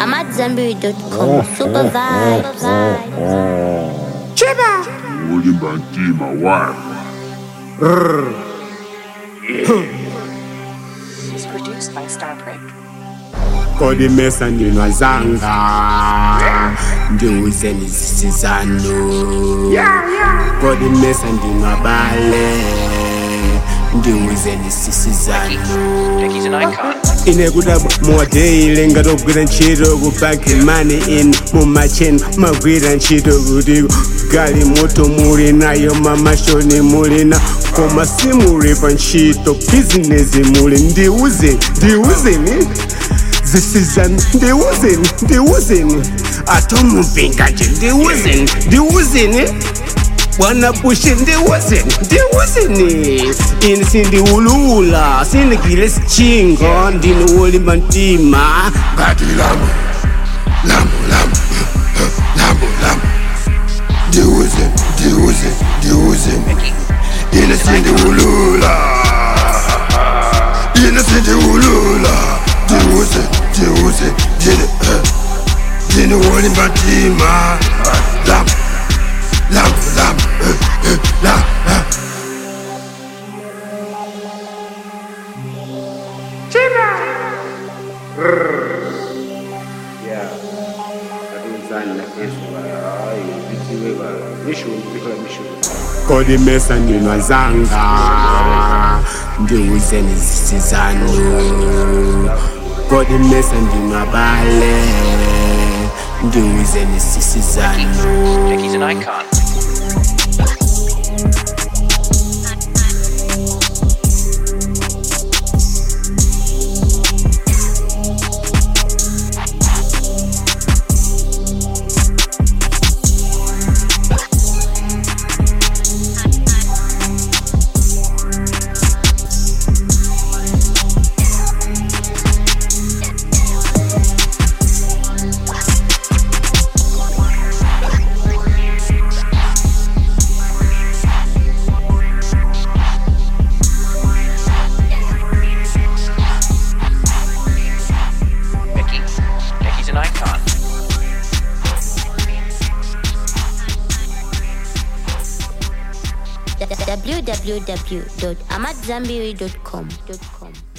AmadZanbury.com. Super vibes. ulimba ntima wami is produced by Starbreak. kodimesa ndinwazanga ndiuze nizisizano kodimesa ndinwabale ndiuze nisisizano He's an icon. inekuda muwadeile ngatogwira ntchito kupake mani in mumacheni magwira ntchito kuti gali moto muli nayo mamashoni muli na koma simuli pa ntchito bizinesi muli ndiuzeni ndiuzeni zisizani ndiuzeni ndiuzeni atomupingaje ndiuzeni ndiuzeni bwana bushe ndiwuzeni ndiwuzeni ini sindiwulula sindikile sichingo ndinowolimba ntima ngati lamu lamu lamu lamu lamu ndiuze ndiuze ndiuze ine sindiwulula ine sindiwulula ndiuze ndiuze ndine ndine wolimba ntima lamu lamu lamu lamu kodimesa ndinwazanga ndiuzeni zisizano kodimesa ndinwabale ndiuzeni sisizano He's an icon. Mickey. Mickey's an icon. www.amadzanbury.com.